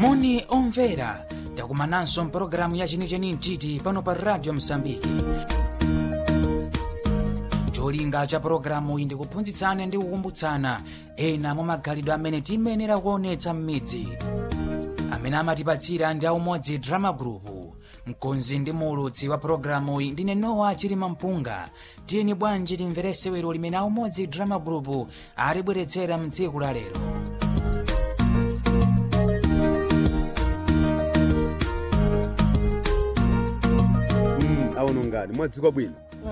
moni omvera takumananso mpulogalamu ya chenicheni mchiti pano pa radio msambiki cholinga cha pulogalamu iyi ndikuphunzitsana ndi kukumbutsana ena mwa magalidwe amene tiyenera kuonetsa m'midzi amene amatipatsira ndi aumodzi drama group mkonzi ndi muulutsi wa pulogalamu iyi ndine nowa chilima mpunga tiyeni bwanji timverese wero limene aumodzi drama group alibweretsera mtsiku la lero aono ngani mwadzuka bwino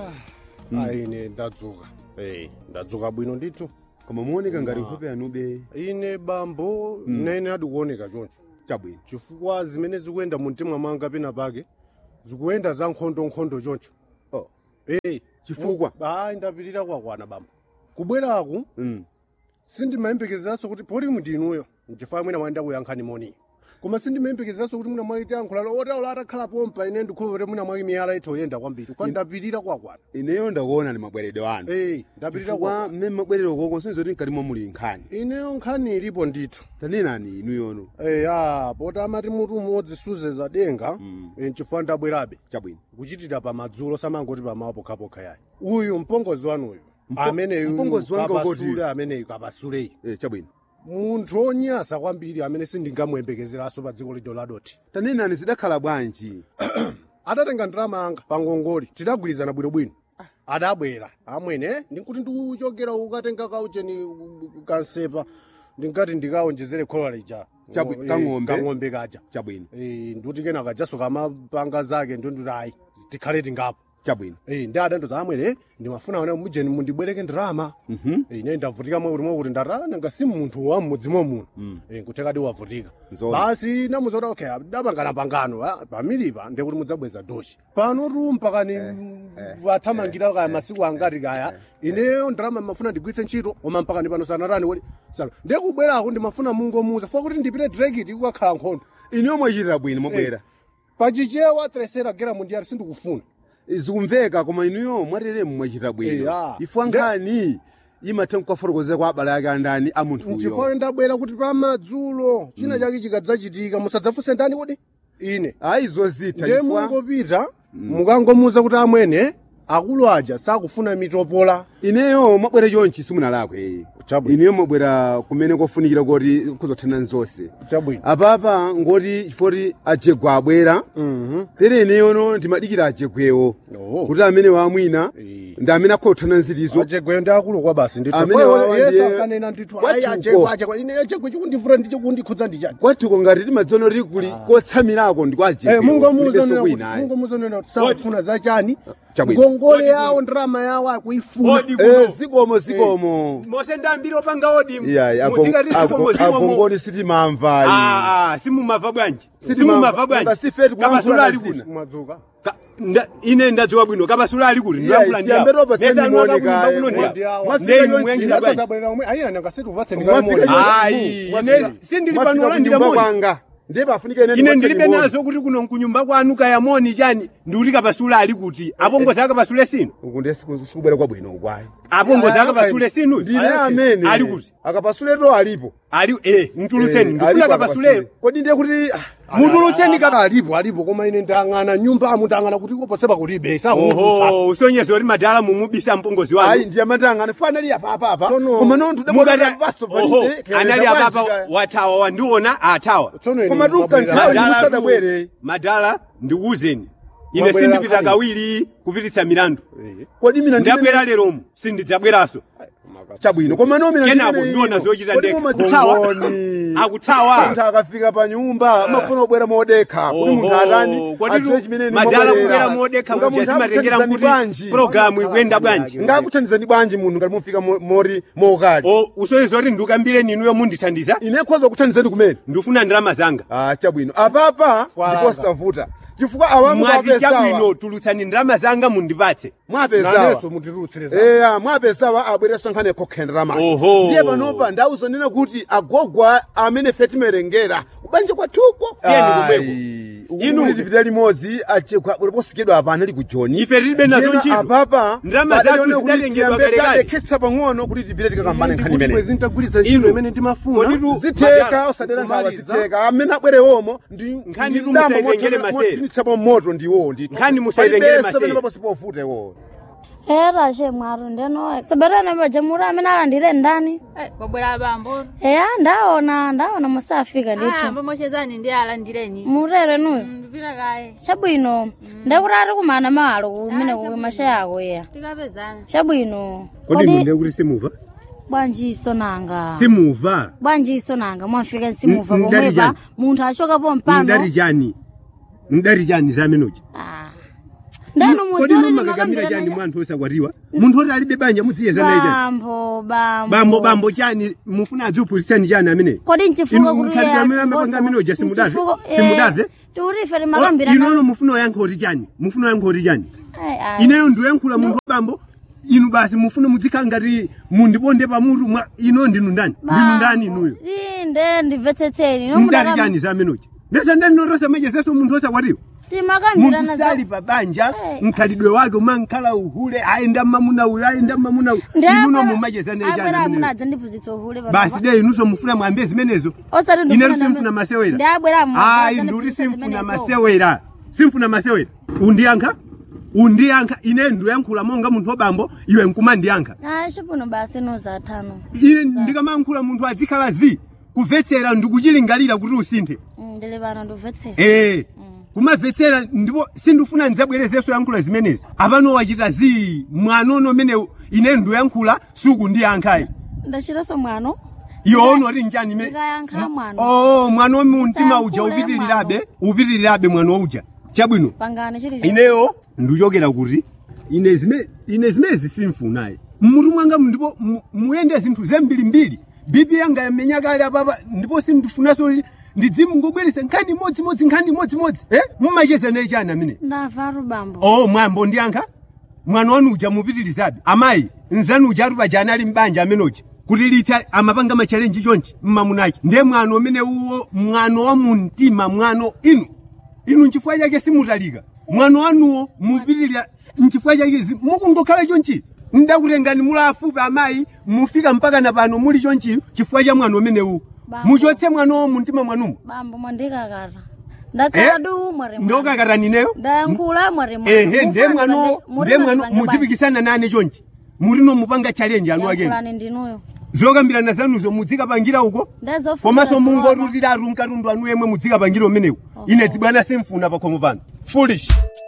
aine ndadzuka Eh, ndadzuka bwino ndithu koma muoneka ngati nkhope yanube ine bambo nene adikuoneka choncho chabwino chifukwa zimene zikuyenda mu mtima mwanga pena pake zikuyenda za nkhondonkhondo choncho oh. Eh, Chifukwa? ayi ndapirira kwakwana bambo kubweraku mm. sindimayembekezeranso kuti poti mundinuyo nchifukwa mwina mwayenda kuyankhani moni koma sindimayembekezeranso kuti mwina mwaiti yankhulalo otaula atakhala pompa ine ndikhulupirira mwina mwayi miyala itho yoyenda kwambiri kwa ndapirira kwakwana ineyo ndakuona ni mabweredwe anu Eh, ndapirira chifukwa kwakwana mmene mabwerero koko sinzoti mkati mwa muli nkhani ineyo nkhani ilipo ndithu tanenani inuyono eya poti amati mutu umodzi suzeza denga Mm. mm. nchifukwa ndabwerabe chabwino kuchitira pamadzulo samangoti pamawa pokhapokha yayi uyu mpongozi wanuyu Mpo- ameneyu mpongozi wanga ukoti? kapasule ameneyu kapasuleyi eh, chabwino munthu onyasa kwambiri amene sindingamuyembekezeranso pa dziko lido ladoti tanenani zidakhala bwanji adatenga ndalama anga pa ngongoli tidagwirizana bwinobwino adabwera amwene ndikuti ndikuchokera ukatenga kaucheni kansepa ndingati ndikaonjezere khola lija Chabwi- Eh, kang'ombe? kang'ombe kaja chabwino Eh, ndikuti kenaka jasuka amapanga zake ndonduti ayi tikhale tingapo chabwino Eh, ndi adandoza amwene ndimafuna one mujeni mundibwereke ndalama Mhm. Eh, ine ndavutika mwe ulimwe kuti ndata nanga si munthu wa mmudzimo muno Eh, kutekadi wavutika Nzoona. basi namuzota okay dabangana pangano ah, pamilipa ndekuti mudzabweza doshi pano tu mpakani wathamangira kaya masiku angati kaya ineyo ndalama mafuna ndigwiritse ntchito koma mpakani pano sanatani kuti sana ndikubwerako ndimafuna mungomuza funa kuti ndipite drekiti kukakhala nkhondo ineyo mwachitira bwino mwabwera pachichewa tresera gera mundiyari sindikufuna zikumveka koma inuyo mwateremu mwachita bwino Eya. ifwa nkhani imatha kukafotokozera kwa abale ake andani a munthuyo nchifukwa ndabwera kuti pamadzulo china chake chikadzachitika musadzafunse ndani kodi ine ayi zozitha ndiye chifukwa mungopita mukangomuza kuti amwene akulu aja sakufuna mitopola ineyo mwabwera chonchi simunalakwe Chabwino. ineyo mwabwera kumene kofunikira kuti kuzothana nzonse chabwino apapa ngoti chifoti ajegwa abwera Mhm. tere ineyono ndimadikira ajegwewo Oh. kuti amene wamwina Eh. ndi amene akhothana nzitizo ajegwe ndi akulu kwa basi ndithu Amene Fo- wawa yesu ndiye- akanena ndithu Kwathuko. ayi ajegwe ajegwe ine ajegwe chikundivura ndi chikundikhudza ndichani kwathuko ngati timadziona kuti kuli kotsamirako ndi kwa Eh, ajegwewo mungomuza kulibenso nena kuti kwina ayi. mungomuza nena kuti sakufuna zachani Chabwino. ngongole yawo ndrama yawo akuifuna Odi Eh, kuno. zikomo zikomo mose ndambiri opanga odimu iyayi mudzingati zikomo zikomo akongoni sitimamvayi Ah, ah, simumava bwanji Sitimamva- simumava bwanji Nga sifeti kuyankhula kapasula ali mazina. kuti mwadzuka Ka- nda- ine ndadziwa bwino kapasula ali kuti Iyayi, tiyambe topa sendimooneka, mwafika ndeni chonchi, muyankhira bwanji Mwafika Ayi, Mwafika- ine sindili mwafika pano olandira kunyumba moni. kwanga ndiye pafunika ine ine ndikwatse ndilibe limoni. nazo kuti kuno nkunyumba kwanu kayamoni chani ndikuti kapasula ali kuti apongozi akapasule sinu uku ndiye siku- sikubwera kwabwino ukwayi apongozi akapasule sinu ndine amene ali kuti akapasuleto alipo ali eh mtulutseni Eh, ndifuna alipo kapasuleyo akapasule. kodi ndiye kuti ah, mutulutseni kapa alipo alipo koma ine ndang'ana nyumba amu ndang'ana kuti koposepa kulibe sakuutsa oho usonyeza kuti madala mumubisa mpongozi ayi wanu ndiye amatangana fo anali apapapa Tsono- koma nonthu mukati paso oho anali apapa wathawa wandiona athawa Koma tuka nthawi Madala musadabwere. tu- madala ndikuwuzeni ine Mwabwera sindipita kale. kawiri kupititsa milandu kodi mina ndabwera leromu sindidzabweranso chabwino koma no mina kenako ndimene ndiona ino. zochita Kodi ndekha mumadziwa kuthawa ngoni? akuthawa munthu akafika pa nyumba amafuna kubwera modekha kuti munthu Oho, atani kodi adziwe tu- chimene madala kubwera modekha muja simatengera kuti programu ikuyenda bwanji ngakuthandizani bwanji munthu ngati mufika mo- mori mokali o usonyeza kuti ndikambire ninuyo mundithandiza ine khoza kuthandizani kumene ndifuna ndalama zanga ah chabwino apapa Fwalanga. ndikosavuta chifukwa awamu mwati mwapesawa chabwino tulutsani ndalama zanga mundipatse mwapesawa naneso mutirutsireza eya mwapesawa abwereso nkhani yakhokhendera mali Oho. ndiye panopa ndawuzonena kuti agogwa amene fe timerengera kubanja kwathuko Tiyeni kumweko. inu Inu- tipita limodzi uliposikidwa apana ali ku joni Ife tilibe nazo Tiyena ntchito. apapa Ndalama padali zathu one kuti zinatengedwa tiyambe kalekale. tadekhetsa pang'ono kuti tipite tikakambane nkhani imene bwezi nditagwiritsa ntchito Inu. imene ndimafuna Koditu- zitheka Madala, osadera nkhawa kumaliza. zitheka amene abwerewomo ndi Nkhani tu musayitengere masere. motsinitsapo moto ndiwo ndithu Nkhani musayitengere masere. paposi pofuta iwo era she mwaro ndeno saberana majamura amene alandire ndani Eh, kwabwera bambo eya ndaona ndaona musafika Ah, ndithu mbomochezani ndi alandireni murere nuyo ndipita kaye chabwino ndekuti ari kumana malo kumene kumashaya ako ya tikapezana chabwino kodi inu ndekuti simuva bwanjiso nanga simuva bwanjiso nanga mwafika simuva N- ndali pomwepa chani? munthu achokapo mpano ndari chani ndari chani zamenoji Ah. ndeno kodi nomakakamira chani mwanthu osakwatiwa munthu oti alibe banja mudziyezana chani bambo bambo bambo bambo chani mufuna adzupusitsani chani amene kodi nchifuka Inu mkhalidwe amene amapanga amenoja simudave? Simudave? tiurife rimakambira inono mufuna oyankha oti chani mufuna oyankha oti chani ineyo ndiyoyankhula munthu wabambo inu basi mufuna muzikhala ngati mundiponde pamutu mwa ino ndinu ndani ndinu ndani inuyo inde ndimvetsetseni ndani chani zamenoji ndesa ndani norosa machezeso munthu osakwatiwa timakambirana munthu sali pa banja mkhalidwe wake umankhala uhule ayenda mmamuna uyu ayenda mmamuna uyu inuno mumachezana chani ameneyo munadza ndiphunzitsa uhule basi de inuso mufuna mwambe zimenezo osati inetu simfuna masewera ndabwera ayi nduri simfuna masewera simfuna masewera undiyankha undiyankha ine ndiyankhula monga munthu wabambo iwe nkumandiyankha ayi chipuno basi nozathano ine ndikamayankhula munthu adzikhala zi kumvetsera ndikuchilingalira kuti usinthe ndili pano ndimvetsera ee kumamvetsera ndipo sindifuna ndidzabwerezenso yankhula zimenezi apano wachita zi mwanono umene ine ndiyankhula sukundiyankhayi ndachitanso mwano iwono oti njani ime ndikayankha mwano oh mwana wamumtima uja Usayankhule upitirirabe upitirirabe mwana uja chabwino pangane chili ineyo ndichokera kuti ine zime ine zimezi simfunayi mmutu mwanga ndipo mu- muyende zinthu zembirimbiri bibi yanga yamenya kale apapa ndipo sindifunaso ndidzimungobweresa nkhani imodzimodzi nkhani imodzimodzi eh mumachezana chani amene ndavaru bambo oh mwambo ndiyankha mwana wanu uja mupitirizabe amayi nzanu uja atupa jani ali mbanja amenoja kuti lita amapanga machalenji chonchi mmamunaki ndiye mwano umene uwo mwano wa mumtima mwano inu inu nchifukwa chake simutalika mwano wanuwo mupitirira nchifukwa chake zi- mukungokhala chonchi ndakutengani muli afupi amayi mufika mpaka na pano muli chonchi chifukwa cha mwano umenewu Bambo. muchotse mwanowo mumtima mwanumo bambo mwandikakata ndakhala du mwari ndokakatanineyo ndayankhula mwari ehe ndiye mwano ndiye mwano mudzipikisana nane chonchi mulino mupanga challenge anu akeni yankhulani ndinuyo zokambirana zanuzo mudzikapangira uko Ndezofuna komanso siwaba. mungorutira arunkatundu anu yemwe mudzikapangira umenewu ine dzibwana simfuna pakhomo pano foolish